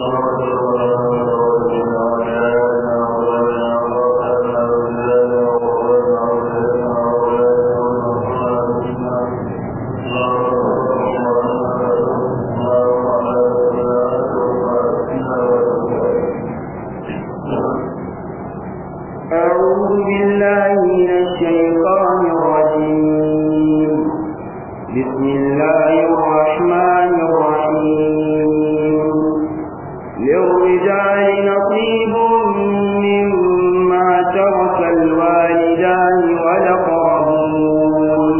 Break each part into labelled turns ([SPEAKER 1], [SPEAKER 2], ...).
[SPEAKER 1] أعوذ بالله من الشيطان الرجيم بسم الله الرحمن الرحيم للرجال نصيب مما ترك الوالدان والأقربون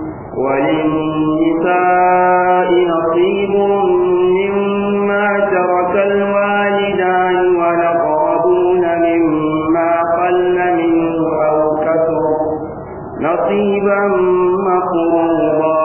[SPEAKER 1] وللنساء نصيب مما ترك الوالدان والأقربون مما قل منه أو كثر نصيبا مفروضا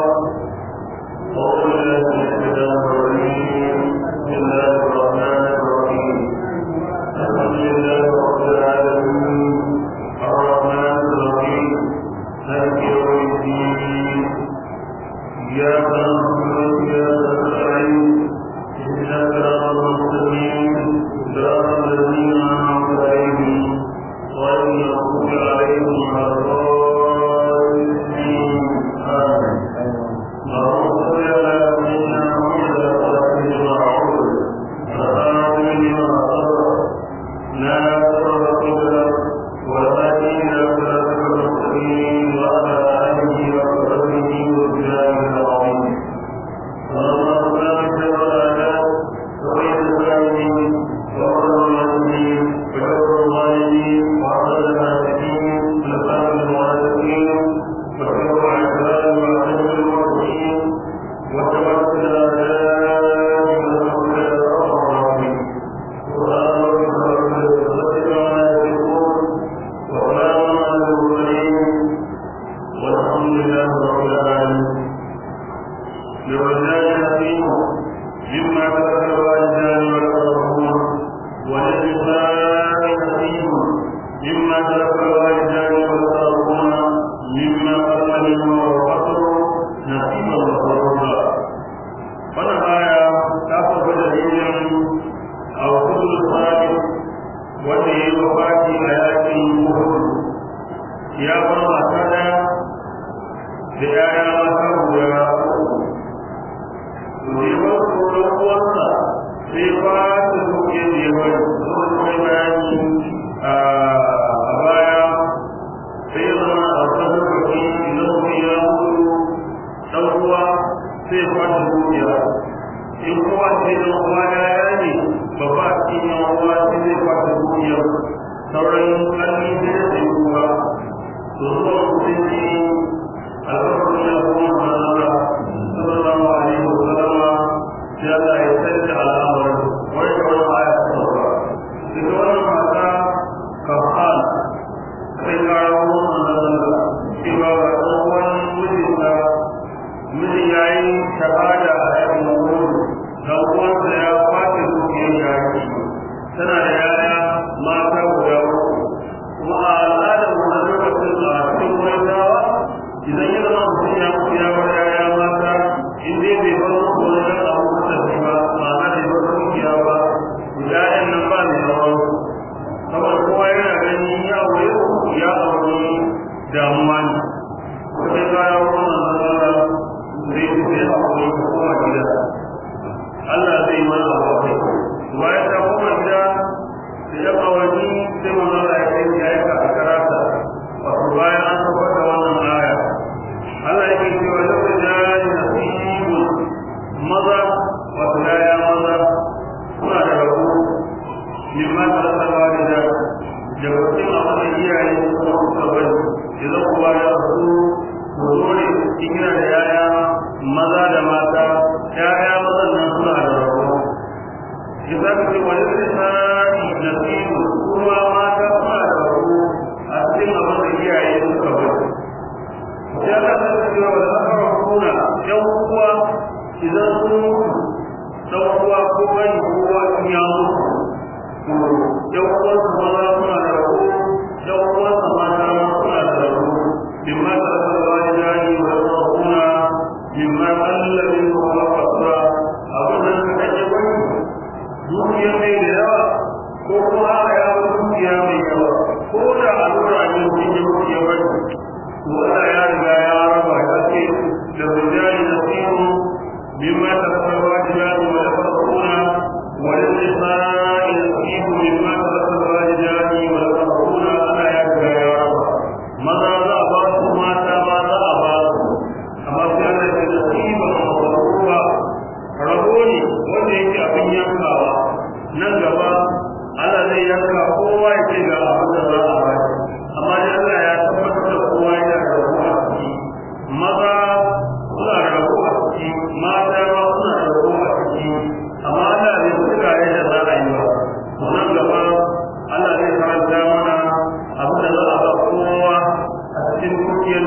[SPEAKER 2] إياك نعبد وإياك نستعين اهدنا الصراط المستقيم صراط الذين أنعمت عليهم غير المغضوب عليهم ولا الضالين آمين اللهم صل على سيدنا محمد وعلى آله وصحبه لما صبر لا صبر والهادي إلى صراطك المستقيم وعلى آله وصحبه وسلم العظيم اللهم صل على الأعداء وغير الظالمين وقر المسلمين وشر الظالمين وعبد الفاسقين ونسأل المعتدين وشر العباد وعدم المرسلين وتوكل الأعداء وتوكل الأرحم سبحان ربك رب العزة عما يصفون وسلام على المرسلين والحمد لله رب العالمين للرجال نصيب مما ترك الوالدان والأقربون وللنساء نصيب مما ترك الوالدان والأقربون مما قل منه وقصر نصيبا مفروضا wannan aya ta saba dalilin a wasu sa'id wanda ya yi wafati a yakin uhud ya bar mata daya da yaya mata guda uku ne ba su da uwarsa sai ba su duke da ya bari zuwa kai bayani a baya sai ya zama a wasan lokaci idan mutum ya mutu dan uwa sai ya kwashe dukiya in kowa sai dan uwa ya ne babba a cikin yan uwa sai zai kwashe dukiya sauran kalli sai ya sai kuwa to zuwa mutunci albarkacin ya kuma manzara sallallahu alaihi wa sallama sai Allah ya sanya al'amarin wani da wani aya ta sauka ita wannan mata kafal kai kawo manzara cewa ga ɗan uwan mijinta mijin ya yi shahada a yakin mahimmanci dan uwansa ya kwace dukiyar yaki tana da yaya mata guda uku kuma a al'adar wannan lokacin a cikin kwaitawa idan ya zama mutum ya mutu ya bar yaya mata in dai bai bar musu wani dan abu da tafi ba ma'ana bai bar dukiya ba ya'yan nan ba mai rawar saboda kowa yana ganin ya aure ya aure damuwa ne sai ka yawo wannan zara zai fi a aure ko kuma gida Allah zai mana abu kai bayan ta koma gida da ya kawani sai manzo Allah ya kai ya aika a karata wato bayan an tabbatar da wannan aya Allah yake cewa da rijali nasibu maza wato yaya maza suna da rabo mimma talallawa da da da wasin abin da iyaye kuma suka bari idan kuwa ya rasu ku zo ne cikin da yaya maza da mata yaya mazan nan suna da rabo إذا كنت وللنساء نصيب كما ما تفعل أسلم من إياه يسكبر جاء تسكي والأقربون يوقوا إذا كنت سوقوا كوي هو يامر يوقوا سمانا سنا له يوقوا سمانا سنا له مما ترك الوالدان والأقربون مما قل منه وقصر أبدا تجبن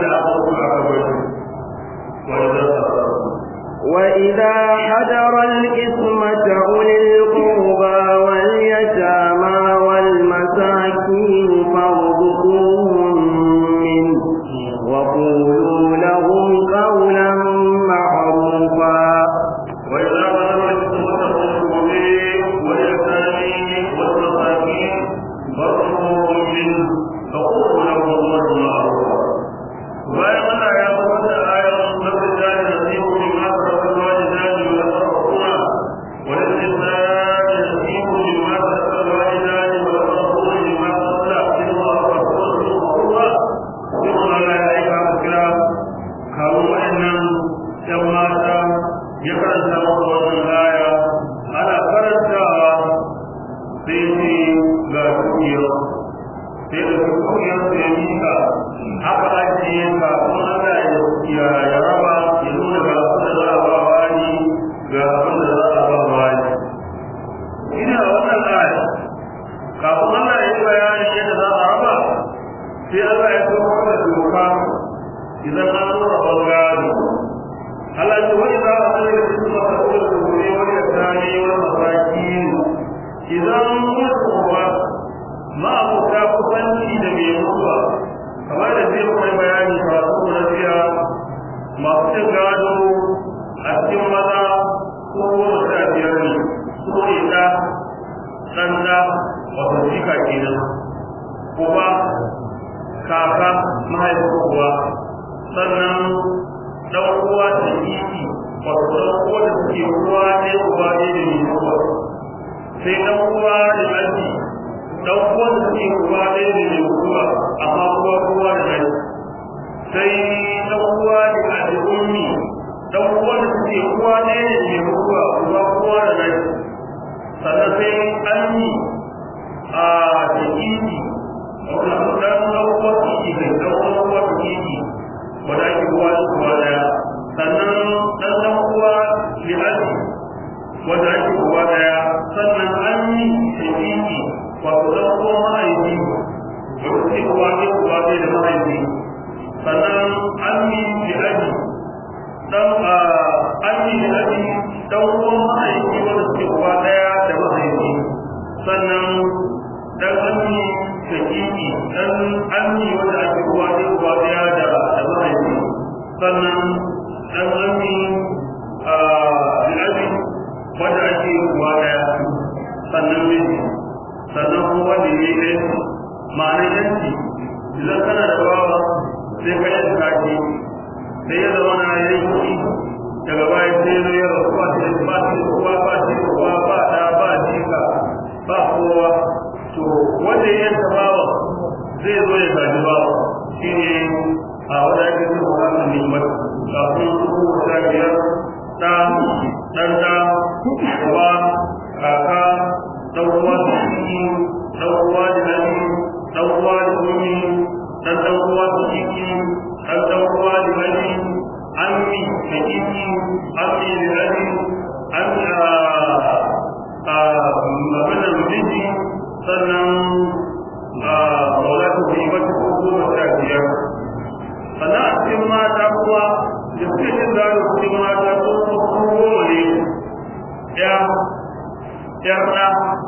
[SPEAKER 2] aka kuma aka bar wanda za
[SPEAKER 1] وإذا حضر الإثمة أولي القربى واليتامى والمساكين فارزقوهم منه وقولوا لهم قولا معروفا
[SPEAKER 2] وإذا بلغ الحكمة الرسول واليتامى والمساكين فارزقوهم منه فقولوا لهم قولا معروفا bayan Allah ya kuma da ayar nabi da nasibu min asra walidani wa sarfuna wa lisani nasibu min asra walidani wa sarfuna min asra inna Allah kuma Allah ya aika kira kawo wa'annan yan mata ya karanta maka wannan aya ana karantawa sai ce ga dukiyar sai da dukiyar su ya mika haka ajiye ka kuma Allah ya ya raba ya nuna ga abin da za a ba wani ga abin da za a ba wani ina wannan aya kafin Allah ya yi bayani yadda za a raba sai Allah ya kawo da doka idan an zo rabon gado Allah ya wani za a zai da su masa kula da gobe wani ya tani wani masaki idan mutu ba ma'abuta kusanci da mai mutuwa kamar da zai kai bayani karatu na jiya masu cin gado a cikin maza ko goma sha biyar ne su ne ɗa ɗan ɗa wato jika kenan uba kaka mahaifin uwa sannan ɗan uwa da kiki wato ɗan uwa da suke uwa ne uba ne da mai uwa sai ɗan uwa da aji ɗan uwa da suke uwa ne da mai uwa amma uwa uwa da aji sai ɗan uwa da aji ummi ɗan uwa da suke uwa ne da mai uwa uwa uwa da aji sannan sai anni a da kiki wannan ɗan ɗan uwa kiki kai ɗan uwa kiki wanda ake uwa da uwa daya sannan dan dan uwa li ali wanda ake uwa daya sannan an yi shakiki wato dan uwa mahaifi wanda ke uwa ne uwa ne da mahaifi sannan an yi li ali dan an yi li ali dan uwa mahaifi wanda ke uwa daya da mahaifi sannan dan an yi shakiki dan an yi wanda ake uwa ne uwa daya da da mahaifi sannan dan ami a bi'abi wanda ake uwa daya sannan miji sannan kuma wanda ya yi ɗaya ma'anar yanki idan kana da bawa sai ka yi kaki sai ya zama na yi kuɗi daga bayan sai ya zo ya rasu ba shi da ba shi da uwa ba shi da uwa ba da ba jika ba kowa to wanda ya yanka bawa zai zo ya gaji bawa shi ne a wadda ake zai bukatar neman kafin su ta biyar ɗa ɗan ɗa uwa kaka ɗan uwa da ciki ɗan uwa da nani ɗan uwa da umi ɗan ɗan uwa da ciki ɗan ɗan uwa da nani ammi da ciki ammi da nani ammi a maganar miji sannan a maulatu bi wata ko goma sha biyar sannan a cikin mata kuwa da suke jin gado cikin mata ko kuma goma ne ya ya ɗa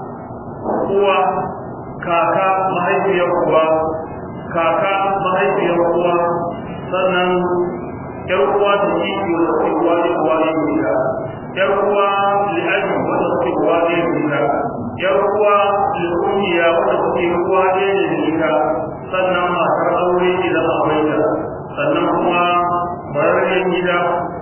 [SPEAKER 2] uwa kaka mahaifiyar uwa kaka mahaifiyar uwa sannan yar uwa da kiki wanda suke uwa ne uwa ne guda yar uwa li'aji wanda suke uwa ne guda yar uwa li'umiya wanda suke uwa ne guda sannan matar aure idan akwai ta sannan kuma bararren gida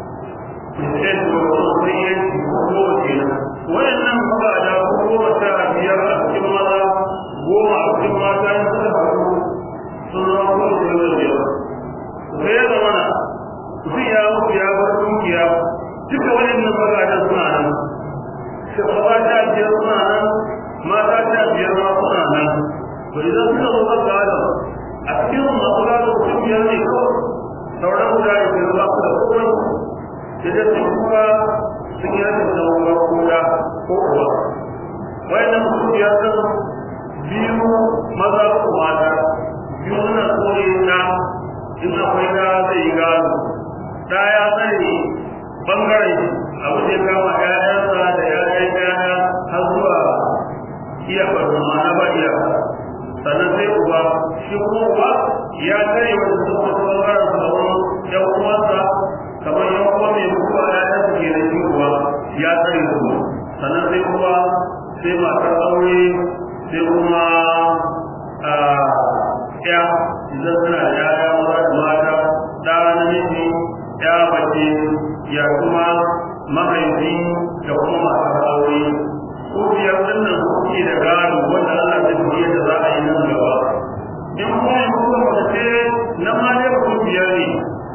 [SPEAKER 2] sai su sai ya ci ko kenan wayannan magada goma sha biyar a cikin maza goma a cikin mata in suka faru sun zama ko da yau da yau sai ya zama na mutum ya mutu ya bar dukiya duka wayannan magadan suna nan shugaba ta biyar suna nan mata ta biyar ma suna nan to idan suka zo magada a cikin masu gado mutum biyar ne kawai sauran guda da ke ba su da komai da da su kuma sun yi rashin zama koda ko uwa wayannan mutum biyar din biyu maza ko mata biyu suna kore na in akwai na zai yi gado da ya sani bangaren abu da ya kama ƴaƴansa da ƴaƴan ƴaƴa har zuwa iya farko ma'ana ba iya sannan sai uba shi kuma uba ya sani wanda sun fito bangaren sauran ƴan uwansa kamar yan uwa mai mutuwa ƴaƴansa ke da shi uba ya sani su sannan sai kuma sai matar aure sai kuma ya idan suna da yaya maza da mata da namiji ya bace ya kuma mahaifi da kuma matar aure ko biyar dinnan suke da gado wanda Allah zai fiye da za a yi nan gaba in kuma yi kuma mace ce na ma ne ku biyar ne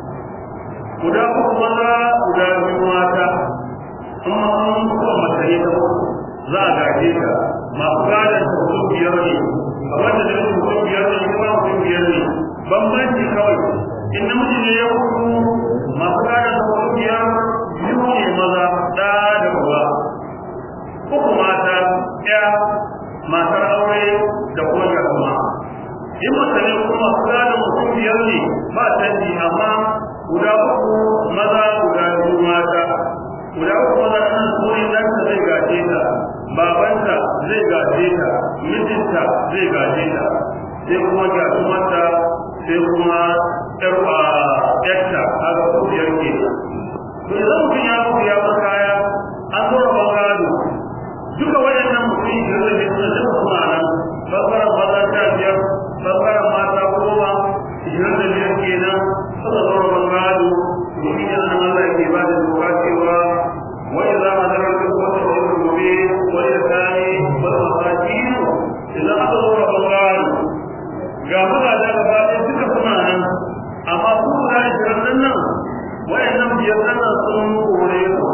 [SPEAKER 2] guda uku maza guda biyu mata amma an kuma mace ne ta za a gaje ta masu gadon ta su biyar ne kamar da zai mutum biyar ne kuma mutum biyar ne bambanci kawai in namiji ne ya kudu masu gadon ta su biyar biyu ne maza da da uba uku mata ya matar aure da kuma gasuma in mace ne kuma masu gadon mutum biyar ne ba canji amma guda uku maza guda biyu mata guda uku maza ɗan tsorin ɗanta zai gaje ta babanta zai gaje ta mijinta zai gaje ta sai kuma gyatumarta sai kuma ƴar a ƴarta haka ko biyar ke to idan mutum ya mutu ya bar kaya an zo rabon gado duka waɗannan mutum da zai ne suna duka suna nan bangaren maza sha biyar bangaren mata goma ishirin da biyar kenan suka zo rabon gado to shi ne an Allah ke ba da doka cewa وإذا حضر الإخوة والمؤمنين واليتامى والمساكين إذا حضروا رمضان ga mazaje gaba ɗaya suka suna nan amma su guda ishirin nan wayannan biyar nan sun kore su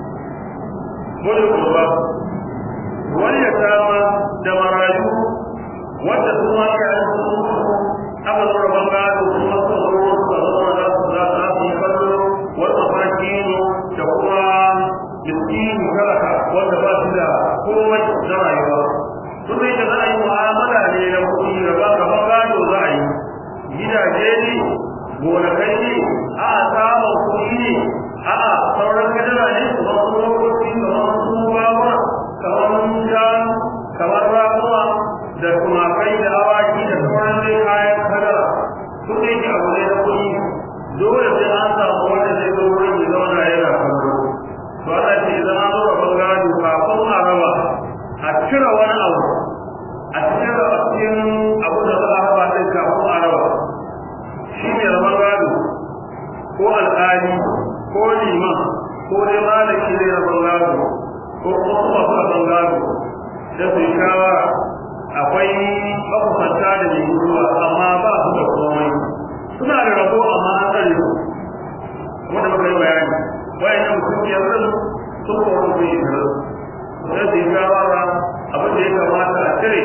[SPEAKER 2] gode kurba wani ya kama da marayu wanda su ma ka yi su aka zo rabon gado su ma su zo su zama za su za su yi kallo wani mafakino da kuma miskini talaka wanda ba su da komai na rayuwa su ne da za a yi mu'amala ne na kuɗi da ba ka gado za a yi gidaje ne gonakai ne a samun kuɗi ne a sauran kadara ne kamar su lokaci kamar su babura kamar shanu kamar ramuwa da tumakai da awaki da sauran dai kayan kadara su ne ke abu ne na kuɗi dole sai an samu wanda zai zo wurin ya zauna yana kallo to Allah ce idan an zo rabon gado kafin a raba a cire wani abu a cire a cikin abu da za a raba din kafin a raba shi ne rabon gado ko alƙali ko liman ko dai malaki ne rabon gado ko kuma masu rabon gado da su yi shawara akwai makusanta da mai guduwa amma ba su da komai suna da rabo amma an tsare su wanda muka yi bayani wayannan mutum biyar din sun koro su yi biyar sai su yi shawara abin da ya kamata a cire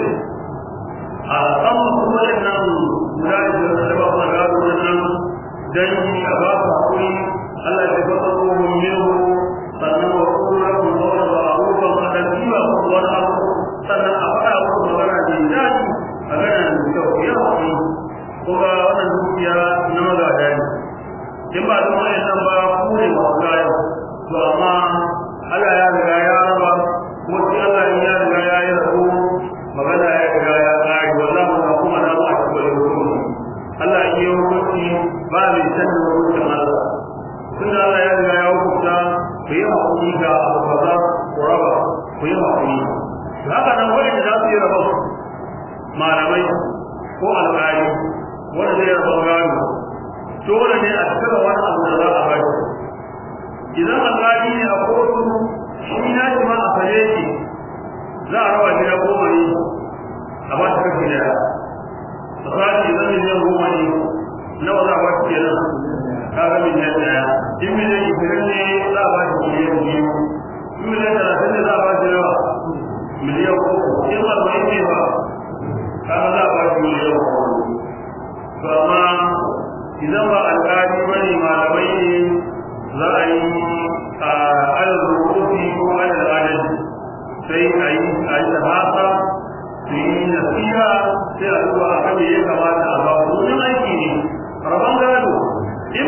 [SPEAKER 2] a san su wayannan guda da da ba su gado nan dangi a ba su hakuri Allah ya tabbata ko mun minhu sannan wa kullu lahum qawlan ma'rufan wa tadbiba wani abu sannan a faɗa musu magana da daɗi a gana da kyau ya hakuri ko ga wannan dukiya na magada ne in ba don wayannan ba ku ne masu kayan to amma Allah ya riga ya raba kuma sai Allah ya riga ya yi rabu magana ya riga ya kare wallahi ba kuma na ba shi bane hukunci Allah ya yi hukunci ba mai sanin hukuncin Allah tunda Allah ya riga ya hukunta ku yi hakuri ga abu kaza ku raba ku yi hakuri haka nan wanda za su yi rabon malamai ko alƙali wanda zai raba gado dole ne a cire wani abu da za a bari idan alƙali ne a kotu shi na shi ma a fare shi za a raba gida goma ne a ba shi kashi daya misali idan miliyan goma ne nawa za a ba shi kenan ka ga miliyan daya in miliyan ishirin ne za a ba shi miliyan biyu in miliyan talatin ne za a ba shi nawa miliyan uku in arba'in ne ba ka ga za a ba shi miliyan uku to amma idan ba alƙali ba ne malamai ne za a yi a alal rubuti ko alal adal sai a yi a yi tabata su yi nasiha sai a zuwa a kan ya kamata a ba su wani aiki ne rabon gado in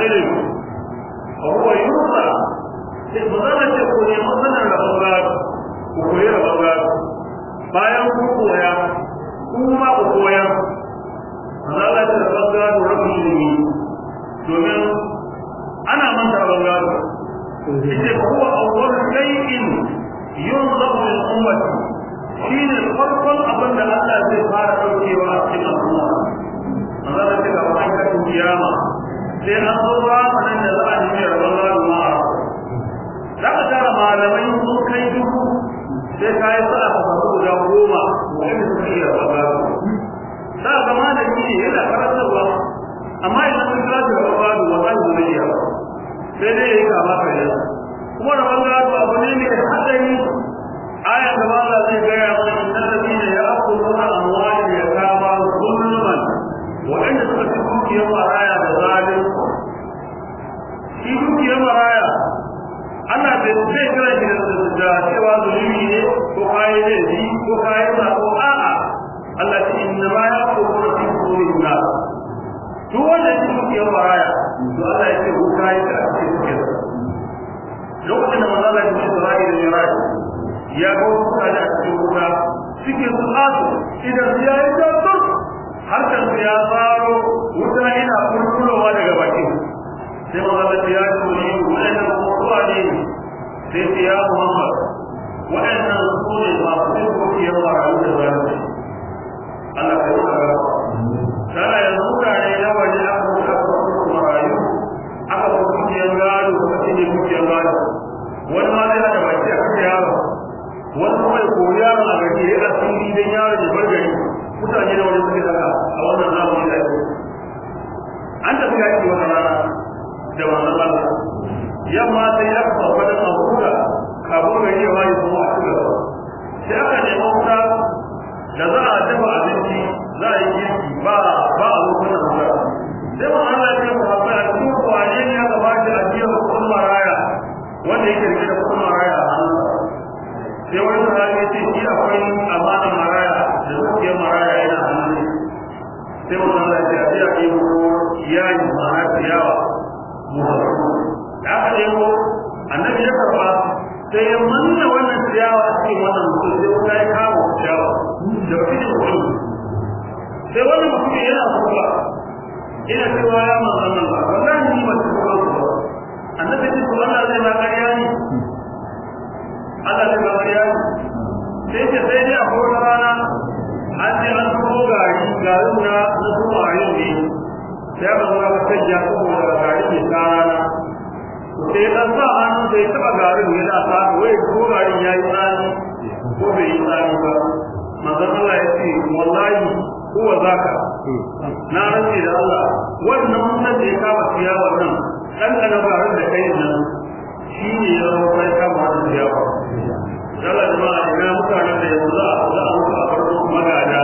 [SPEAKER 2] ilimi a huwa yusa sai ba za ce ku nemi sanin rabon gado ku koyi rabon gado bayan ku koya kuma ku koya Allah ta rabon gado rabin ilimi domin ana manta rabon gado yace huwa awwal shay'in yunzabu lil ummati shine farkon abin da Allah zai fara daukewa a cikin al'umma Allah ta ga wannan kiyama sai an zo zamanin da za a nemi rabon gado ma za ka tara malamai sun kai dubu sai ka yi sa'a ka samu guda goma wanda suka iya rabon gado za ka ga malami ne yana karantarwa amma idan sun kira shi rabon gado wa zai zai iya sai dai ya yi kama kare kuma rabon gado abu ne mai haɗari aya da ba zai gaya mana innal ladina ya'kuluna amwalal yatama zulman wa'anda suka fi dukiyar maraya da zalim shi dukiyar maraya ana da zai kira shi da cewa zulumi ne ko kayi ne ji ko kayi ba ko a'a Allah ce inna ma ya'kuluna fi butunin nas duk wanda ya dukiyar maraya to Allah ya ce ko kayi da ake cikin lokacin da manzo Allah ya ce Isra'ila da Iraq ya ga wasu mutane a cikin wuta cikin su asu idan su yayi tattur harkar su ya faro wuta yana kurkurowa daga bakin sai magana ta ya ce ne waɗannan kuma ne sai ce ya muhammad waɗannan su ne masu yin kokiyar marayu da zalunci Allah ka yi magana sana yanzu mutane na waje aka mutu aka mutu marayu aka mutu kokiyar gado kuma shi ne kokiyar gado wani ma zai hada baki a kan yaro wani kuma ya koyi yaron a gari ya asiri don yaron ya bar gari mutane da wani suke haka a wannan zamani da ake an tafi yaki wata rana da wannan Allah yamma sai ya kafa wani mabuda kafin gari ya waye kuma a cikin gaba sai aka nemi wuta da za a dafa abinci za a yi girki ba ba a lokacin wuta sai mu Allah ya ce ku haɓa a cikin kwane ne aka ba shi ajiyar kuɗin maraya wanda yake rike da kuɗin maraya a hannunsa sai wani sahabi ya ce shi akwai amana maraya da dukiyar maraya yana hannun sai mu Allah ya ce a biya ke ko yayi ma'ana ciyawa mu da aka ɗebo annabi ya karɓa sai ya manna wannan ciyawa a cikin wannan mutum sai wuta ya kama ciyawa da cikin kuɗi sai wannan mutum yana kuka ina cewa ya manzan Allah wallahi ni ba ta kuka ba annabi ya ce Allah zai ma ƙarya ne Allah zai ma ƙarya ne sai ce sai dai a kowace rana an ce an tuko gari garin na na tuko a yin ne sai aka zo aka canja saboda gari mai sa rana sai dan sa hannu sai taba garin ya da ta wai ko garin ya yi tsani ko bai yi tsani ba manzon Allah ya ce wallahi huwa zaka na rantsi da Allah wannan mutan da ya kama ciyawa nan dan kana garin da kai nan shi ne ya zama kai kama wannan ciyawa Allah jama'a ina mutanen da yanzu za a za a mutu a farko magada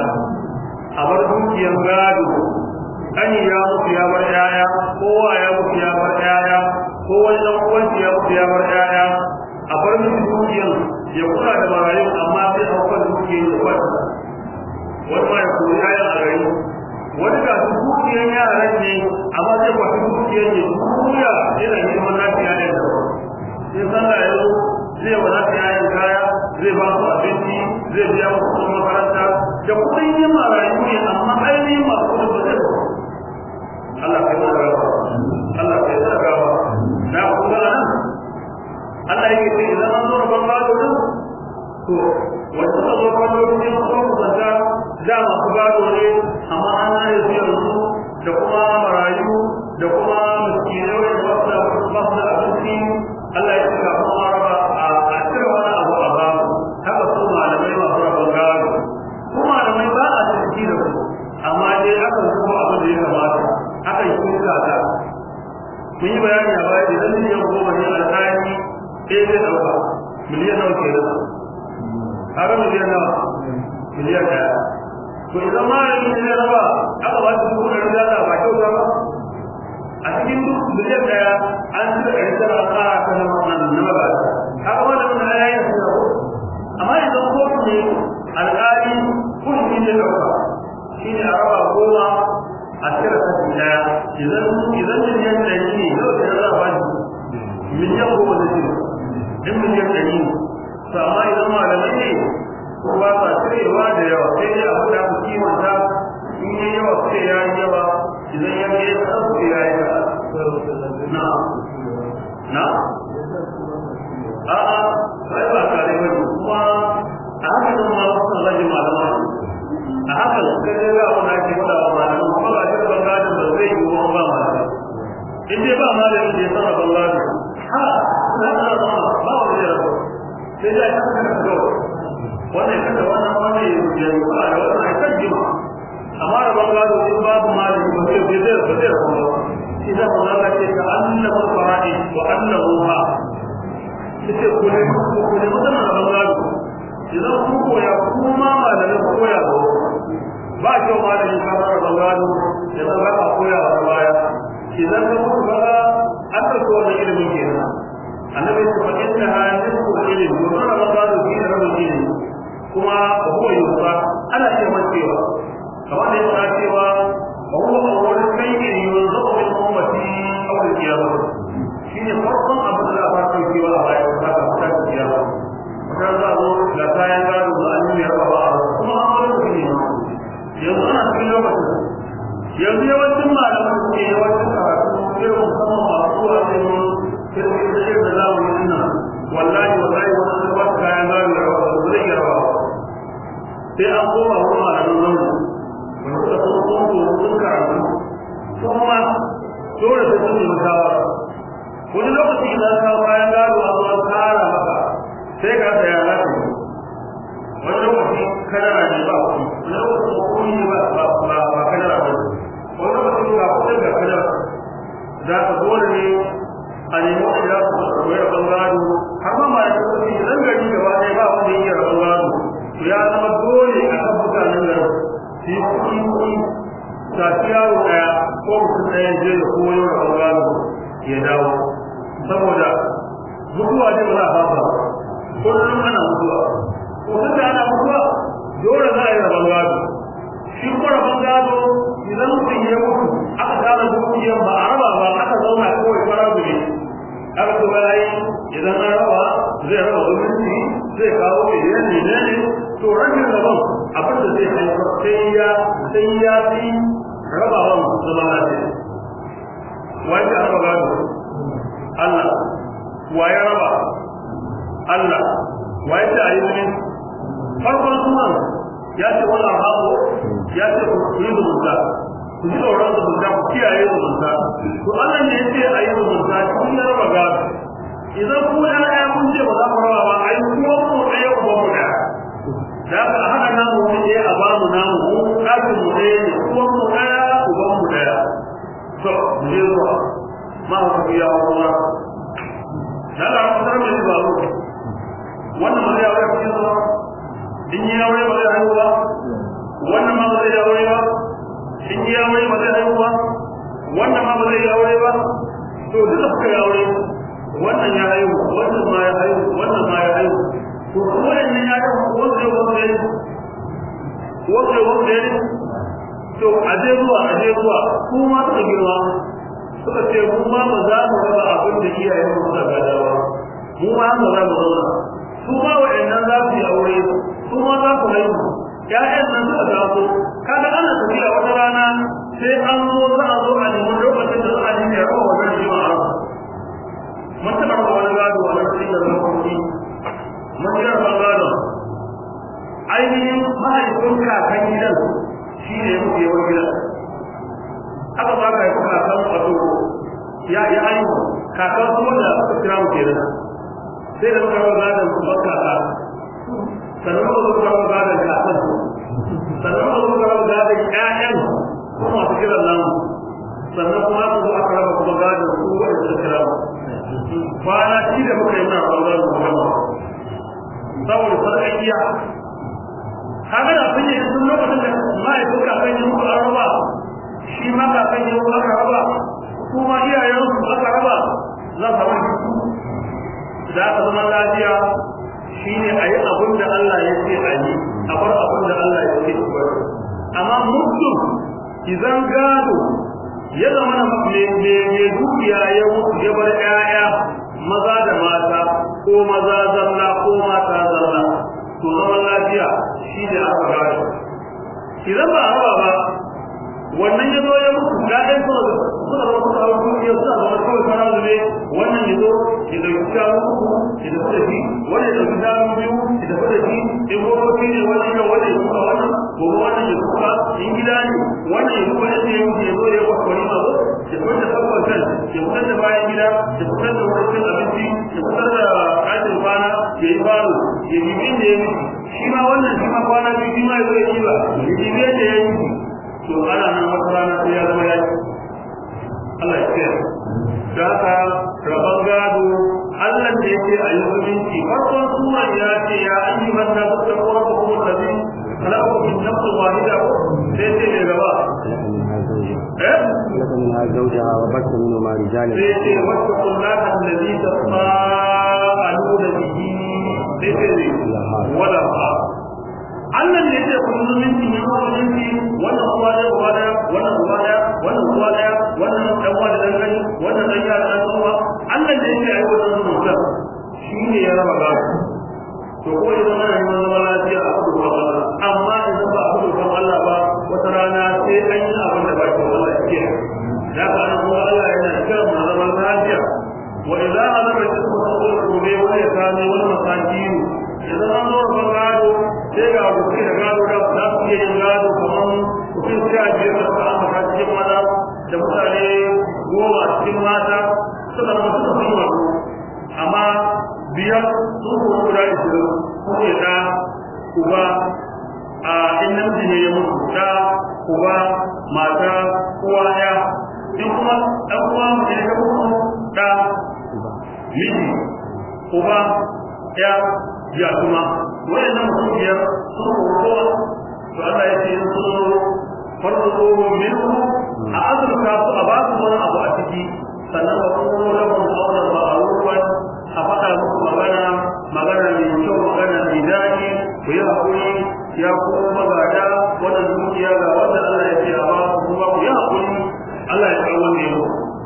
[SPEAKER 2] a bar dukiyar gado kani ya mutu ya bar yaya kowa ya mutu ya bar yaya ko wani dan uwanci ya mutu ya bar yaya a bar mutu dukiyar ya kula da marayu amma sai a kwan dukiyar ya kwata wani ma ya koyi yayan a gari wani ga su dukiyar yaran ne amma sai kwata dukiyar ne duniya yana neman lafiya ne da sai sallah ya zo zai wadata yayin kaya zai ba su abinci zai biya musu kuɗin makaranta da kuɗin yin marayu ne amma ainihin masu kuɗin ba zai Allah kai mana gawa Allah kai mana gawa na kuma nan Allah yake ce idan an zo da ban gado din to wanda ka zo kan lokacin ko kusanta da masu gado ne amma an yi su yanzu da kuma marayu da kuma miskinai wanda ba su da abinci Allah ya ce ga kuma raba a cire wani abu a ba haka su malamai masu rabon gado su malamai ba a ciki da su amma dai aka zuba abin da ya kamata aka yi kuka ta mun yi bayani a baya idan miliyan goma ne alƙali ɗaya zai ɗauka miliyan nawa ke da kaga miliyan nawa miliyan ɗaya to idan malami ne ya raba aka ba su dubu ɗari da ba kyauta ba a cikin duk miliyan ɗaya an ci da ɗari tara ƙara ta na wannan na magana kaga malamin na ya yi su amma idan kotu ne alƙali kurmi ne ɗauka shi ne a raba goma a cire kashi ɗaya idan idan miliyan ɗari ne miliyan goma da shi in miliyan ɗari ne to amma idan malamai ne ko ba sa cirewa da yawa sai dai abu da ku kimanta in yi yawa sai ya yi yawa idan ya yi kaɗan sai ya yi kaɗan na na a'a sai ba kare ba kuma a haka nan ma wasu zagi malama a haka kai dai ga wani ake faɗa wa malama kuma ba shi ban gadin ba zai yi wa ba malama in dai ba malami da ya sana ban gadin ha na da ba ba wani ya sai dai haka kan ga wannan kada wannan wani ya yi ba da wannan ai kan jima amma da ban gado in babu malami ba zai zai zai zai kuma shi da ba za ce ka annahu fara'i wa annahu ha yace ku ne ku ne mutum da ban gado idan ku koya kuma malami ku koya ba ba kyau malami ka fara ban gado idan za ka koya wa baya idan ka mutu kaga an ɗauki wannan ilimin kenan annabi ya ce inna ha nisfu ilmi wa kana ban gado shi ne rabin ilmi kuma huwa yusa ana ce cewa kamar da ya cewa وهو أول شيء ينزق من أمتي أول القيامة شيء فرقا أبدا لا فرق في ولا غير هذا فرق القيامة وكذا أقول لا كان قالوا أن يرى بعض ثم أمر به yanzu ana cikin lokacin yanzu yawancin malaman su ke yawancin karatu irin musamman masu zuwa cikin kirkin da irin da zamanin nan wallahi wallahi wani an ba su kayan gado da rawa ba zai iya rawa sai an koma wurin malaman zamani wanda suka kuma kuma kuma sun karatu kuma dole sai sun nemi shawara wani lokaci idan ka kayan gado a zuwa tsara maka sai ka saya za ka yi wani lokaci kadara ne ba kuɗi wani lokaci ba kuɗi ne ba ba ba kadara ba wani lokaci ga kuɗin ga kadara za ka dole ne a nemi wani za su koyi rabon gado har ma ma da kuɗi idan gari gaba ɗaya ba wanda ya iya rabon gado to ya zama dole a kan mutanen garin shi kuɗi kuɗi tafi yaro ɗaya ko mutum ɗaya je da koyo da ɓangaro ya dawo saboda mutuwa ne ba za a fasa kullum ana mutuwa ko duk da ana mutuwa dole za a yi rabon gado shi ko rabon gado idan mutum ya mutu aka tara dukiyar ba a raba ba aka zauna kawai fara gure aka ce ba yi idan an raba zai raba zumunci zai kawo miliyan ne ne to rashin rabon abin da zai haifar sai ya sai ya fi rabawan zama lafiya wai ka raba gado Allah wa ya raba Allah wa ya ce a yi wani farkon sunan ya ce wannan haƙo ya ce ku yi zumunta ku ji tsoron zumunta ku kiyaye zumunta to Allah ne ya ce a yi zumunta kun ya raba gado idan ku ɗaya kun ce ba za ku raba ba ai kuma ku ɗaya ku ba mu ɗaya da aka haɗa namu ne a ba mu namu mu ɗakin mu ɗaya ne kuma mu ɗaya uban mu ɗaya to mu je zuwa ma ku biya wa kuma da Allah ku tsara mai ba mu wannan ba zai aure ku yin zuwa in yi aure ba zai haihu ba wannan ma ba zai aure ba in yi aure ba zai haihu ba wannan ma ba zai aure ba to duk da kuka yi aure wannan ya haihu wannan ma ya haihu wannan ma ya haihu to waɗannan ya ga wanda wanda wanda wanda to a je zuwa a je zuwa ku ma suka girma suka ce mu ma ba za mu raba abin da iyayen mu suka gada ba mu ma haka za mu zauna su ma waɗannan za su yi aure su ma za su haihu ƴaƴan nan suka taso kaga ana tafiya wata rana sai an zo za a zo a nemi lokacin da za a nemi ya raba wannan jima'a mun taɓa raba wani gado a nan cikin da zama kuɗi mashigar bangaren ainihin mahaifin kakan gidan shi ne ya mutu yawan gidan aka ba ka haifi kakan wato ya yi haihu kakan kuma da aka kira mu kenan sai da muka rawa gadon kuma kaka sannan muka zo rawa gadon kakan sannan muka zo rawa gadon ƴaƴan kuma masu kiran namu sannan kuma aka zo aka raba kuma gadon su wanda suka kira mu kwana shi da muka yi muna rawa gadon kuma saboda sarƙaƙiya kaga da kun yi sun lokacin da mahaifin kakan yi muku an raba shi ma kakan yi muku aka raba kuma iyayen su aka raba za su raba da aka zama lafiya shi ne a yi abin da Allah ya ce a yi a bar abin da Allah ya ce a amma mutum idan gado ya zama na mai dukiya ya mutu ya bar 'ya'ya maza zalla ko mata zalla to zaman lafiya shi ne aka gado idan ba a raba ba wannan ya zo ya mutu ya ɗan kuma da suna da wasu kawo kuma ya sa zama kawai fara zube wannan ya zo ya ɗauki shanu uku ya tafi da shi wannan ya ɗauki shanu biyu ya tafi da shi in gobe ne wannan ya wannan ya kuka wannan gobe wannan ya kuka in gida ne wannan ya kuka yadda ya mutu ya zo ya kwakwa kwari ma zo ya fitar da sabon kan ya fitar da bayan gida ya fitar da wurin cin abinci ya fitar da ɗakin kwana ya yi falo ya bibi inda ya mutu shi ma wannan shi ma kwana biyu shi ma ya zo ya yi ba ya bibi yadda ya yi to ana nan wata rana sai ya zama yaki Allah ya ce da haka rabon gado Allah da yake a yi zumunci farkon sura ya ce ya ayi mata da kuma kuma da bi kalaku min nafsin wahida sai ce ne gaba eh
[SPEAKER 1] لك منها زوجها وبث منهما رجالا
[SPEAKER 2] sai ce wasu kullata allazi tasaaluna bihi sai ce ne wala ba Allah ne yake kun zumunci ne ko zumunci wannan uwa da uwa da wannan uwa da wannan uwa da wannan dan uwa da dan gani wannan dan yara dan uwa Allah ne yake ayi wannan zumunci shi ne ya raba gado to ko idan ana neman zaman lafiya a kudu ba amma idan ba a kudu kan Allah ba wata rana sai an yi abin da ba shi Allah ya kiyaye da ka an kuma Allah yana kiran mu zaman lafiya wa idza azama jismu taqul rubi wa yakami wal masakin idan an zo ban gado sai ga kuke da gado da za su iya yin gado kamar kuɗin sha biyar da suka ambata cikin maza da mutane goma cikin mata suka zama suka fi wato amma biyar sun kuma guda ishirin ko ya da uba a in namiji ne ya mutu da uba mata uwa ya in kuma ɗan uwa mutum ya mutu da miji uba ya ya kuma wayannan mutum biyar sun kowa to Allah ya ce sun zo farko minhu a azurta su a ba su wani abu a ciki sannan wa kuma lahum qawlan ma'rufan a faɗa muku magana magana mai kyau magana mai daɗi ku yi haƙuri ya kuma magada wannan dukiya ga wanda Allah ya ce a ba ku kuma ku yi haƙuri Allah ya kawo ne mu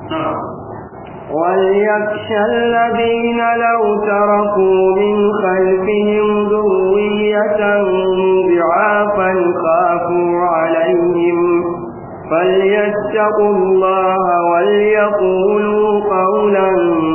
[SPEAKER 1] وليخشى الذين لو تركوا من خلفهم ذرية ضعافا خافوا عليهم فليتقوا الله وليقولوا قولا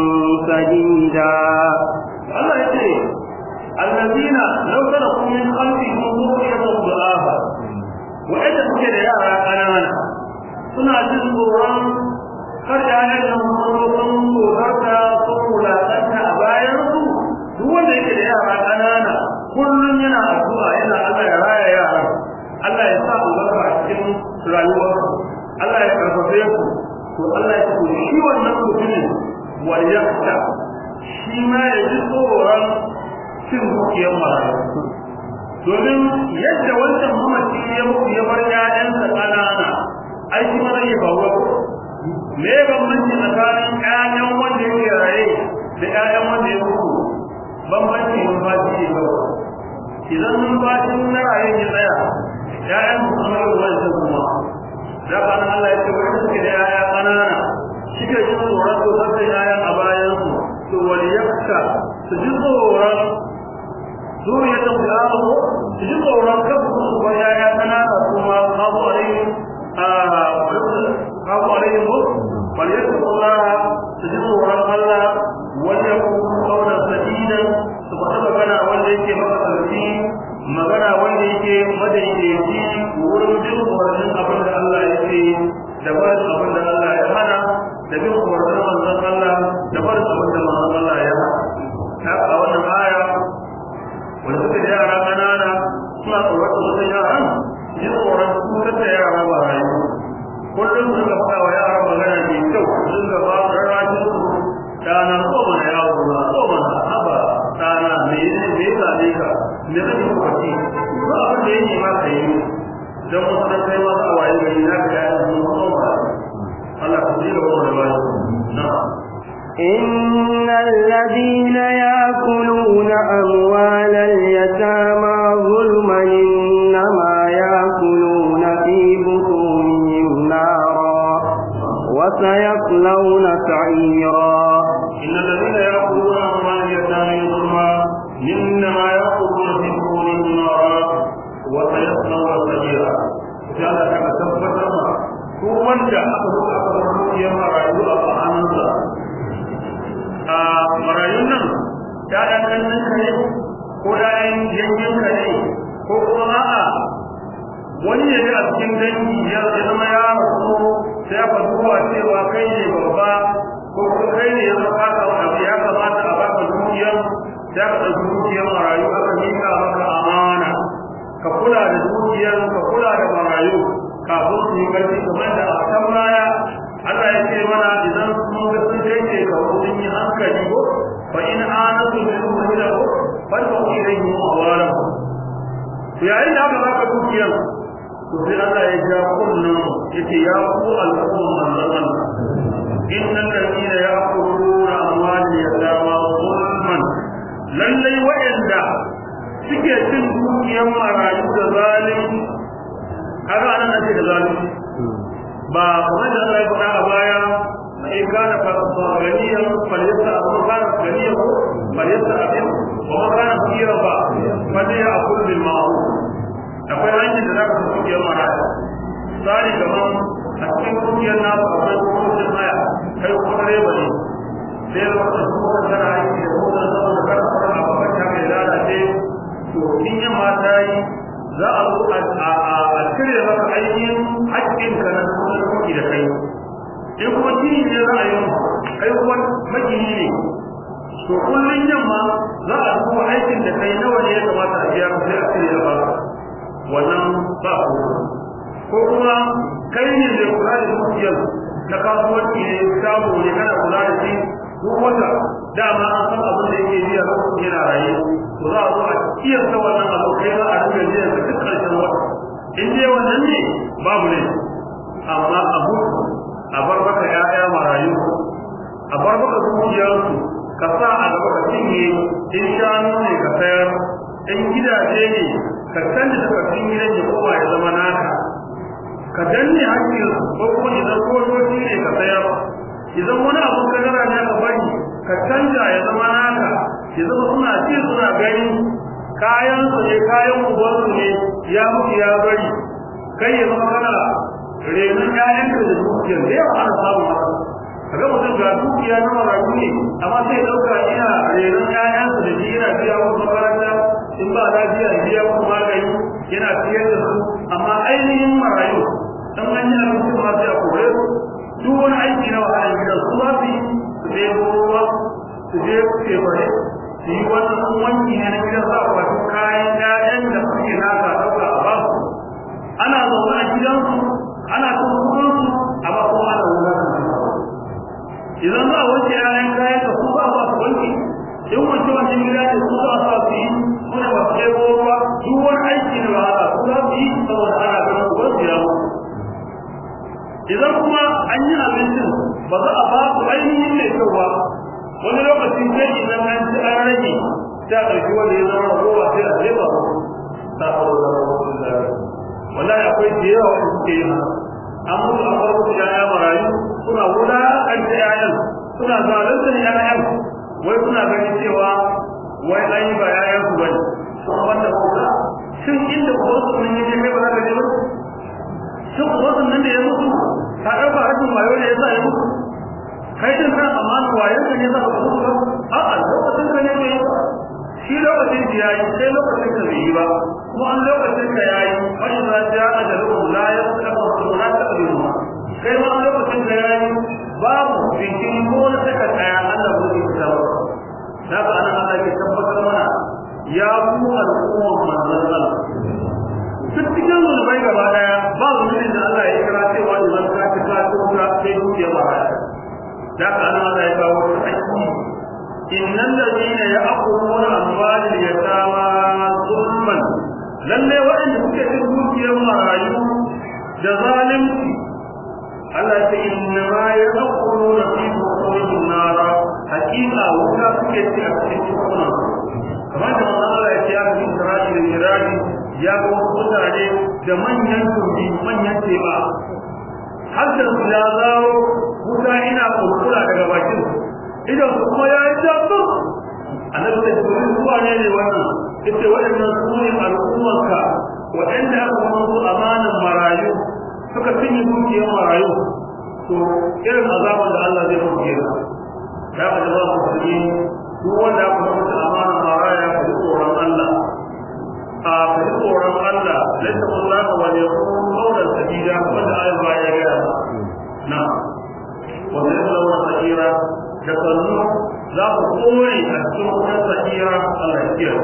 [SPEAKER 1] سديدا
[SPEAKER 2] Allah ya ce allazina law taraku min khalfihim dhurriyatan dha'afa wa'anda suke da yara kanana suna jin tsoron kar da ne da sun tsorata sun wulakanta a bayan su duk wanda yake da yara kanana kullum yana addu'a yana Allah ya raya yara Allah ya sa albarka a cikin rayuwar Allah ya karfafe ku to Allah ya ce shi wannan mutumin wal yakhsha shi ma ya ji tsoron cin dukiyar marayu domin yadda wancan mamaci ya mutu ya bar ƴaƴansa ƙanana ai shi ma zai faruwa ko me ya bambanci tsakanin ƴaƴan wanda yake raye da ƴaƴan wanda ya mutu bambanci numfashi ne kawai idan numfashin na raye ya tsaya ƴaƴan su kuma yau wancan kuma da ba Allah ya ce wani suke da ƴaƴa ƙanana suke jin tsoron tsoron da ƴaƴan a bayansu to waliyakka su ji tsoron zuriyatan fi'ahu su ji tsoron kan su ba yaya kanana kuma kafu alaihi a kafu alaihi ko waliyakka Allah su ji tsoron Allah wanda kuma kauna sadidan su faɗa magana wanda yake maka sarki magana wanda yake madaidaici wurin bin umarnin abin da Allah ya ce da barin abin da Allah ya hana da bin umarnin manzon Allah da barin abin da manzon Allah ya hana haka a wannan aya wanda suka da yara ƙanana suna tsoron su wasu yaran ji tsoron su da yara ba rayu kullum su ga faɗa wa yara magana mai kyau sun ga ba rarrashin su ɗana ko mana yawo na ko mana haba ɗana me ne me ya same ka me kake kwaci ba abin da ya nema ka yi don wasu na kai masu a waye gari na ka yaya sun ko ba Allah ka ji gaba da bayan na'am
[SPEAKER 1] إن الذين يأكلون أموال اليتامى ظلما إنما يأكلون في بطونهم نارا وسيصلون سعيرا
[SPEAKER 2] إن الذين يأكلون أموال اليتامى ko ƴaƴan yankinka ne ko kuma a'a wani ne a cikin dangi ya zama ya rasu sai aka duba cewa kai ne babba ko kuma kai ne ya zama ka abu ya kamata a baka dukiyar sai aka ɗauki dukiyar marayu aka miƙa maka amana ka kula da dukiyar ka kula da marayu kafin su yi ƙarfi kamar da a kan baya Allah ya ce mana idan sun ga sun kai ce ka sun yi hankali ko fa in anatu min umrihi fa ta ilayhi awarahu to yayin da aka baka dukiyar to sai Allah ya ja kullum yace ya ku al'umma manzon Allah innal ladina ya'kuluna amwal yatama zulman lallai wa'anda suke cin dukiyar marayu da zalunci kaga anan ake da zalunci ba kamar da Allah ya faɗa a baya in kana ganiyan falyasa abu kana ganiyan falyasa abin wa ma kana fakira ba falya akul bil ma'ruf akwai hanyar da za ka fi kiyar maraya tsari gaban a cikin kungiyar nasu akwai kungiyar haya kai kuma reba ne sai ya zama su kuma tana aiki da kuma saboda kar a fara a bakan ta mai lalace to in yamma ta yi za a zo a cire maka ainihin haƙƙinka na kuma kuɗi da kai in kuma kini ne za a yi kai kuma magini ne to kullum yamma za a duba aikin da kai nawa ne ya kamata a biya ka sai a cire a baka wannan ba ko ko kuma kai ne mai kula da dukiyar na kasuwanci ne shago ne kana kula da shi duk wata dama an san abin da yake biya lokacin yana raye to za a zo a kiyasta wannan abu kai za a rika biya ka duk karshen wata in dai wannan ne babu ne amma abu a bar maka ƴaƴa marayu a bar maka dukiyarsu ka sa a gaba ka cinye in shanu ne ka sayar in gidaje ne ka canza takardun gidan ya koma ya zama naka ka danne hakkin ko kuma idan kodoji ne ka sayar idan wani abu ka gara ne ka bari ka canja ya zama naka ya zama suna ci suna gani kayan su ne kayan ubansu ne ya mutu ya bari kai ya zama kana renon ƴaƴanka da dukiyar da yawa ana samun haka kaga mutum ga dukiya na marayu ne amma sai dauka ina renon ƴaƴansa da shi yana biya wasu makaranta in ba lafiya biya wasu magani yana siyar da su amma ainihin marayu dan an yi abinci ma sai a kore su duk wani aiki na wahalar gida su za su yi su je ruwa su je tefare su yi wannan wanki ne na gidan za a kwato kayan ƴaƴan da suke naka ɗauka a ba su ana zaune a gidansu ana cin kuɗinsu amma kuma ana wulaƙanta idan za a wanke yayan kayan ka su ba ba su wanke in wanke wanke gida ne su ba sa su yi suna ba su kai ruwa duk wani aiki na wahala su za su yi saboda ana ganin su wasu ya idan kuma an yi abincin ba za a ba su ainihin mai kyau ba wani lokaci sai idan an ci an rage sai a ɗauki wanda ya zama ruwa sai a jefa su ta hau da wallahi akwai da yawa wanda suke yin an mutu an bar musu yaya marayu suna wulaƙanta yayan suna zalunta yayan wai suna ganin cewa wai an yi ba yayan su bane sun wanda kuka shin inda ubansu nan yake kai ba za ka je ba shin ubansu nan da ya mutu ka ɗauka rashin wayo ne ya sa ya mutu kai din kan amana wayan ka ne za ka mutu ba a'a lokacin ka ne bai yi ba shi lokacin da yayi sai lokacin ka bai yi ba kuma an lokacin ka yayi wani za ta ajalu la yastaqbilu la taqbilu kai ma lokacin da yayi babu bikin ko na saka kaya Allah ba zai fita ba da ba nan Allah ke tabbatar mana ya ku al'umma manzon Allah duk cikin zunubai gaba daya ba zunubin da Allah ya kira cewa idan ka ci ka ci ka sai dukiya ba da ka nan Allah ya kawo ta aiki innal ladina ya'kuluna amwalal yatama zulman lalle waɗanda suke cin dukiyar marayu da zalunci Allah ta inna ma yaquluna fi buqurihim nara hakika wuta suke ci a cikin cikuna kamar da wannan Allah ya ce ya fi Isra'i da Irani ya ga wasu mutane da manyan tumbi manyan teba har da su ya zaro wuta ina kurkura daga bakin idan su kuma ya yi jabba annabi da su zuwa ne ne wannan ita waɗannan su ne al'ummarka waɗanda aka kuma su amanan marayu suka cinye dukiyar marayu to irin azaban da Allah zai mutu kenan ya ka da ba mu kudi duk wanda aka mutu amana maraya ka ji tsoron Allah ليتقوا الله وليقولوا قولا سديدا ولا آية باية نعم وسيصلون سعيرا تقولوا لا تقولي أتسوق سعيرا الله يكفيه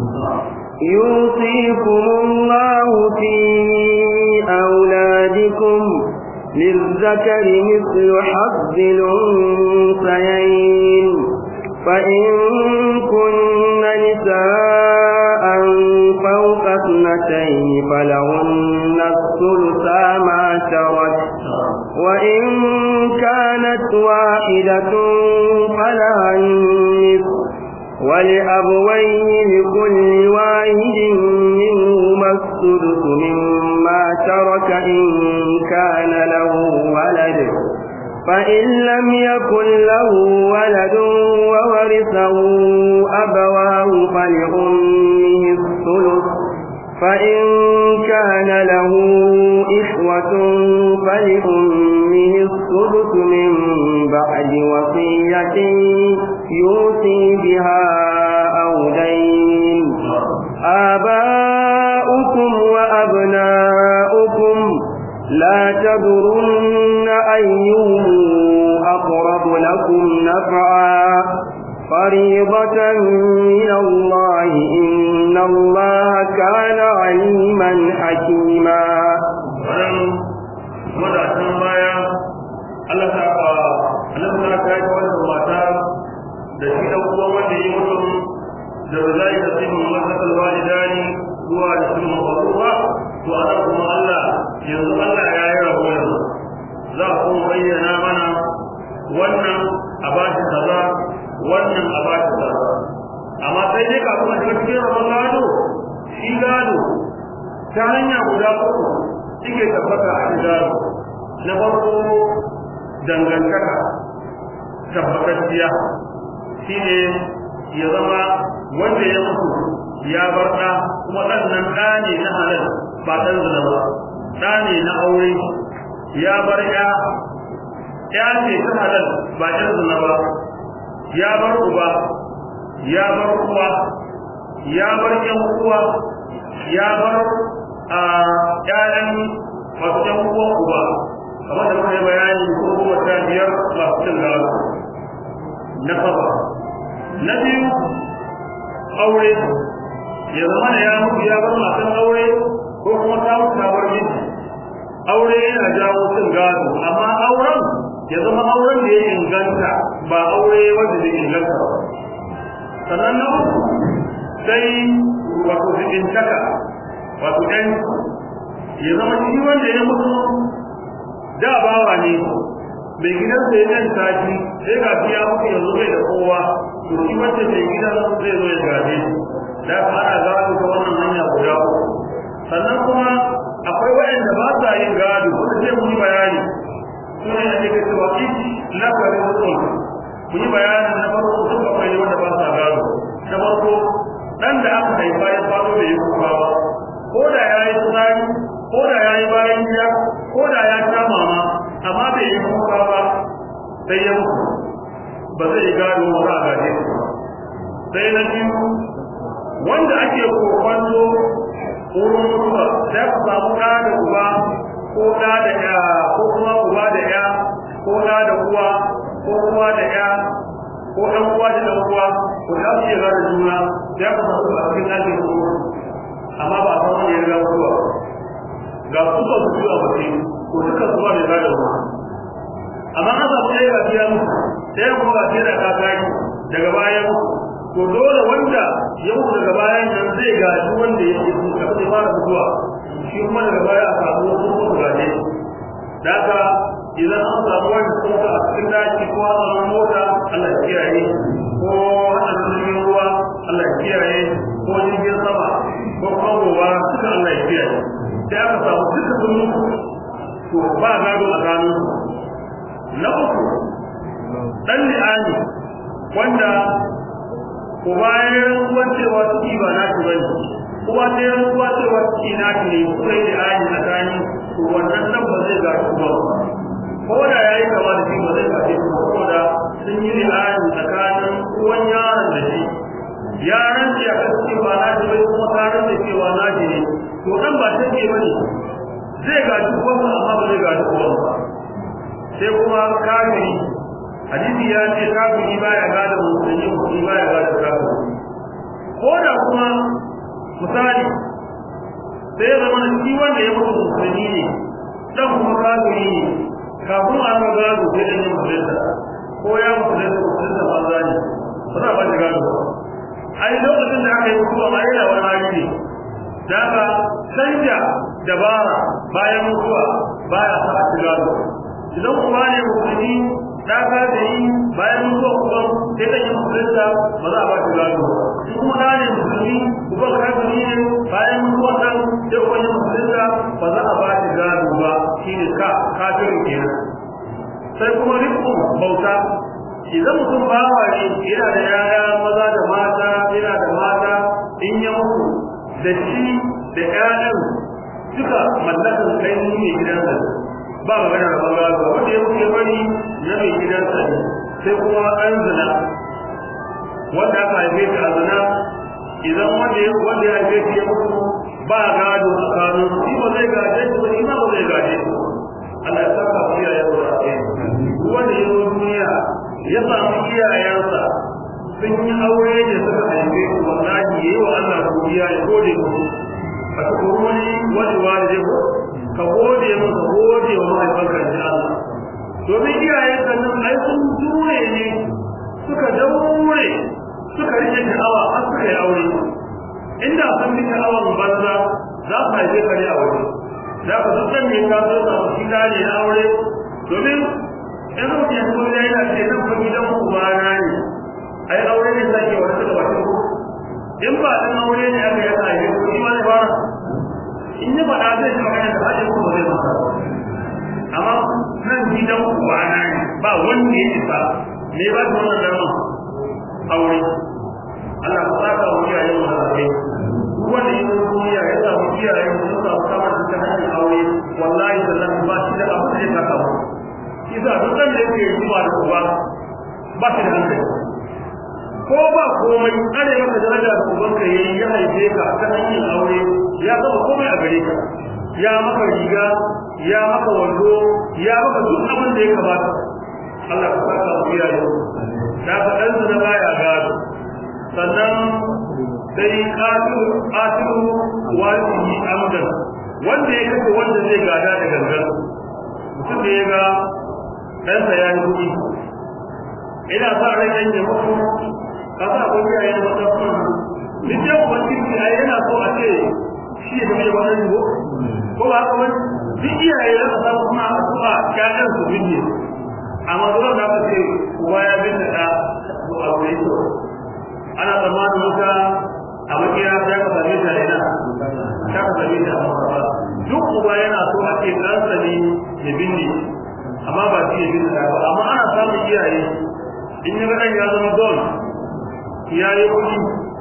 [SPEAKER 1] يوصيكم الله في أولادكم للذكر مثل حظ الأنثيين فإن كن نساء فوق اثنتين فلهن الثلثا ما ترك وإن كانت واحدة فلها النصف ولأبويه لكل واحد منهما السدس مما ترك إن كان له ولد فإن لم يكن له ولد وورثه أبواه فلأمه الثلث فإن كان له إخوة فلأمه السدس من بعد وصية يوصي بها أو دين آباؤكم وأبناؤكم لا تدرن أيهم أقرب لكم نفعا فريضة من الله إن الله كان عليما حكيما
[SPEAKER 2] wadatan baya Allah ta ba Allah ta ta yi wannan mata da shi dan uwa wanda yi mutum da zai da sai mun masa alwalidani zuwa da sun mabuwa to ana kuma Allah yanzu Allah ya yi rabo za ku bayyana mana wannan a ba shi kaza wannan a ba shi kaza amma sai dai kafin a shiga cikin rabon gado shi gado ta hanya guda uku suke tabbata a cikin gado na farko dangantaka tabbatacciya shi ne ya zama wanda ya mutu ya bar ɗa kuma ɗan nan ɗa ne na halal ba ɗan zina ba ɗa ne na aure ya bar ya ya ce ta halal ba ɗan zina ba ya bar uba ya bar uwa ya bar ƴan uwa ya bar a ƴaƴan masu ƴan uwa uba kamar da muka yi bayani ko kuma ta biyar masu cin gado na saba na biyu aure ya zama da ya mutu ya bar matan aure ko kuma ta mutu ta bar miji aure yana jawo cin gado amma auren ya zama auren da ya inganta ba aure wanda zai inganta ba sannan na uku sai wato zikintaka wato ɗan ya zama shi wanda ya mutu da bawa ne mai gidan sai ɗan sati sai ga shi ya mutu yanzu bai da kowa to shi wacce mai gidan zai zo ya gaje da ka ana gado ta wannan hanya guda uku sannan kuma akwai waɗanda ba sa yin gado wanda zai mu yi bayani su ne ake ga cewa iti lafarin mutum mu yi bayanin na farko duk akwai wanda ba sa gado na farko dan da aka haifa ya fado da yi kuka ba ko da ya yi tsari ko da ya yi bayan gida ko da ya sha mama amma bai yi kuka ba sai ya mutu ba zai yi gado ba za a gaje sai na biyu wanda ake kokwanto wurin mutuwa sai ka samu ɗa da uba ko ɗa da ya ko kuma uba da ya ko ɗa da uwa ko uwa da ya ko ɗan uwa da ɗan uwa ko da su yi da juna sai ka samu a cikin ɗakin su amma ba a san wani ya riga mutuwa ga su ba su biyu a bace ko duka su ba mai gada ba amma an samu ɗaya ga biya mutu sai kuma ga sai da ka kai daga bayan to dole wanda ya mutu daga bayan nan zai gaji wanda ya ce su kafin ya fara mutuwa shi kuma daga baya a samu wasu ko gaje da haka idan an samu wani kuma a cikin daji ko a samu mota Allah ya kiyaye ko hada jirgin ruwa Allah ya kiyaye ko jirgin sama ko kuma gobara duka Allah ya kiyaye sai aka samu duka sun mutu to ba gado a gano na uku dan li'ani wanda ko bayan ruwan cewa ciki ba na ci bane kuma sai ruwa cewa ciki na ci ne sai da ayi na gani to wannan nan ba zai ga shi ba ko da yayi kama da shi ba zai ga shi ba ko da sun yi li'ani tsakanin uwan yaron da shi yaron da ya kasance ba na ci bai kuma karin da cewa na ji ne to to dan ba ta ce bane zai gaji uwan amma ba zai gaji uwan ba sai kuma kafiri hadisi ya ce kafiri baya gada musulmi musulmi baya gada kafiri ko da kuma misali sai ya zama shi wanda ya mutu musulmi ne dan kuma kafiri ne kafin a ga gado sai dan yin musulunta ko ya musulunta musulunta banza ne ba za a ba shi gado ba ai lokacin da aka yi mutuwa ma yana wani hali ne da aka canja dabara bayan mutuwa baya sa a ci gado idan kuma ne musulmi da ka da yi bayan mutuwa kuma sai da yin musulunta ba za a ba shi gado shi kuma da ne musulmi kuma kafiri ne bayan mutuwa nan sai kuma yin musulunta ba za a ba shi gado ba shi ne ka kafirin kenan sai kuma rikon bauta idan mutum bawa ne yana da yaya maza da mata yana da mata in ya mutu da shi da ƴaƴan duka mallakar kai ne gidansa ba magana da bangaro wanda ya mutu ya bari na mai gidansa ne sai kuma ɗan zina wanda aka haife shi a zina idan wanda ya wanda ya haife shi ya mutu ba gado a kano shi ba zai gaje shi ba shi ma ba zai gaje shi Allah ya saka mu iyayen mu da kai wanda ya zo duniya ya samu iyayensa sun yi aure da suka haife shi wallahi yayi wa Allah godiya ya gode musu a cikin wani wani wani ko ka gode mu ka gode wa mahaifanka da Allah domin iyayen ka nan ai sun jure ne suka daure suka rike sha'awa har suka yi aure inda sun bi sha'awan banza za su haife ka ne a waje za ka duk san me ka zo ka shi da ne na aure domin in mutum ya kuma ya yana ce nan fa gidan ubana ne ai aure ne sake wani daga bakin ku in ba dan aure ne aka yi haife ku shi ma ne fara in ya faɗa zai ji magana da hajji ko ba zai masa amma nan gidan ubana ne ba wanda ya isa me ba ta wannan dama aure Allah ka saka mu iyaye mu da kai duk wanda ya zo duniya ya samu iyaye mu sun samu samar da hanyar aure wallahi da nan ba shi da abu da ya saka mu kisa duk da yake zuwa da uba ba shi da hankali ko ba komai tsare maka daraja da ubanka yayi ya haife ka ta hanyar aure ya zama komai a gare ka ya maka riga ya maka wando ya maka duk abin da ya kamata Allah ka saka mu iyaye da ka dan na baya gado sannan sai qatilu qatilu walihi amdan wanda ya kace wanda zai gada da gangan mutum da ya ga ɗansa ya yi kuɗi ina sa rai ɗan ya mutu ka sa ko iyaye da wata kuma duk yau ubangiji ai yana so a ce shi ya zama wannan yiwo ko ba haka wani duk iyaye za ka samu kuma addu'a ƴaƴan su binne amma zuwa da aka ce uwa ya binne ɗa to a wuri to ana tsammanin wata a makera ya ka same ta ina ta ka same ta a duk uba yana so a ce ɗansa ne ya binne amma ba shi ya binne ɗa ba amma ana samun iyaye in ya ga ɗan ya zama don ya yi kuɗi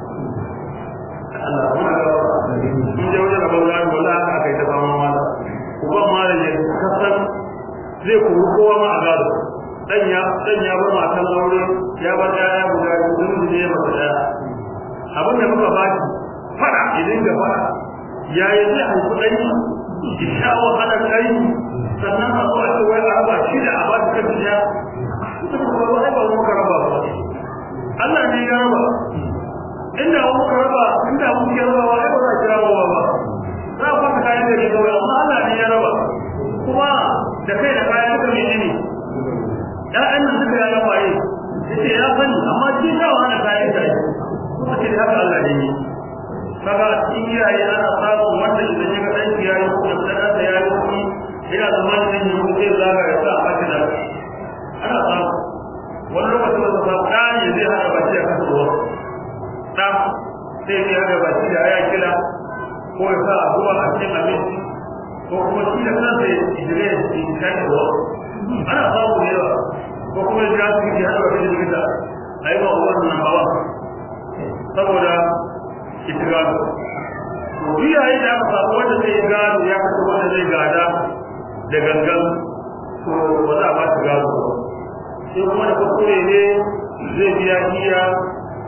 [SPEAKER 2] Allah muna ga in je wajen rabon gado wala aka aka yi ta fama mala uban mala ya kasan zai kuru kowa ma a gado dan ya dan ya bar matan aure ya bar yaya guda biyu sun ne ya masa daya abin da muka ba shi fada idan da fada yayi zai haifi dan ki sha wahalar kai sannan a zo a ce wai a raba shi da a ba shi kan ya kuma ba ba muka raba ba Allah ne ya raba inda mu ka raba inda mu ke raba wai ba za ki raba ba za ku ka kayan da ke kawai amma Allah ne ya raba kuma da kai da kayan duka ne ne ƴaƴan nan duka ya raba yi yace ya sani amma shi ta wani kayan da kuma ce haka Allah ne kaga cikin iyaye ana samun wanda idan ya ga ɗan ya yi kuma ɗan ya yi kuma yana zama da yin yi zai zaga ya sa a fashi da ana samu wani lokacin da samu ɗan ya zai hana baki a kan ruwa ɗan sai zai hana baki da ya kila ko ya sa ruwa a cikin abinci ko kuma shi da kansa ya jire ya kan ruwa ana samu da yawa ko kuma ya jira su yi hana baki da likita a yi wa wannan hawa saboda itigado to iyaye da aka samu wanda zai gado ya kasu wanda zai gada da gangan to ba za a ba shi gado sai kuma da kuskure ne zai biya iya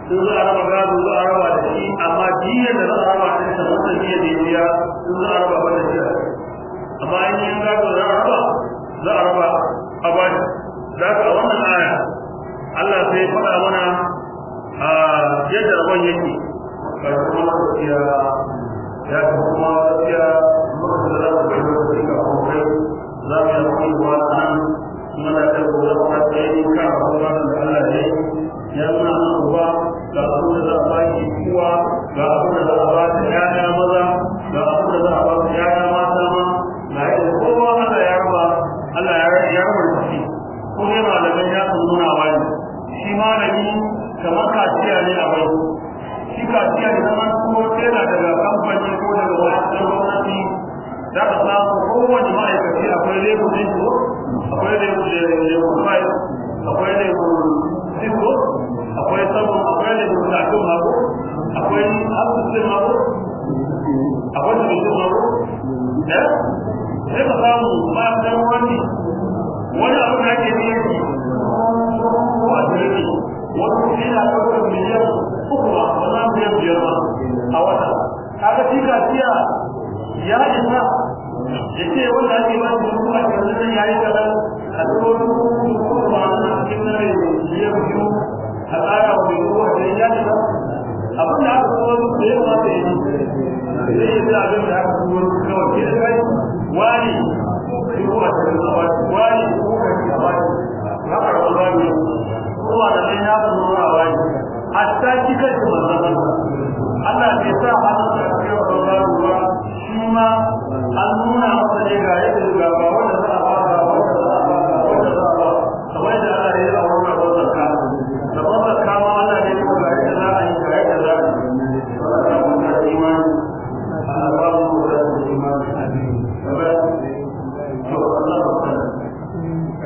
[SPEAKER 2] sun za a raba gado za a raba da shi amma diyar da za a raba da ita wannan diyar da ya biya sun za a raba ba da shi amma in yin gado za a raba za a raba a bani za ka a wannan aya Allah sai faɗa mana a yadda rabon yake ga kuma gaskiya ya kuma gaskiya muka da za mu bai lokaci ga kuma kai za mu yi akwai wa nan muna da gobe kuma tsaye kan abubuwan da Allah ya yi ya nuna mana uba ga abin da za a ba shi kuwa ga abin da za a ba shi ƴaƴa maza ga abin da za a ba shi ƴaƴa mata ma ga yadda kowa Allah ya raba Allah ya ya raba da shi ko ne malaman ya san nuna ba ne shi malami kamar kaciya ne a bai shi kaciya ne zama ko tana daga kamfani ko daga wani gwamnati za ka samu kowane ma'aikaci akwai lebur ɗin ko akwai lebur lebur fai akwai lebur siko akwai sabon akwai lebur latin mako akwai asusun mako akwai tabbatin mako eh sai ka samu ma'aikatan wani wani abu da ake biyan shi ko a jirgi wani kuɗi na ɗaukar miliyan uku ba wannan miliyan biyar ba a wata kaga shi kaciya ya isa ya ce wanda ake ba shi kuma a cikin nan yayi kadan a cikin kuma a cikin nan ya biyu a tsara wa mai ruwa da ya isa abin da aka kuma da ya kamata ya yi zai yi abin da aka kuma kawai ke da kai wani ruwa da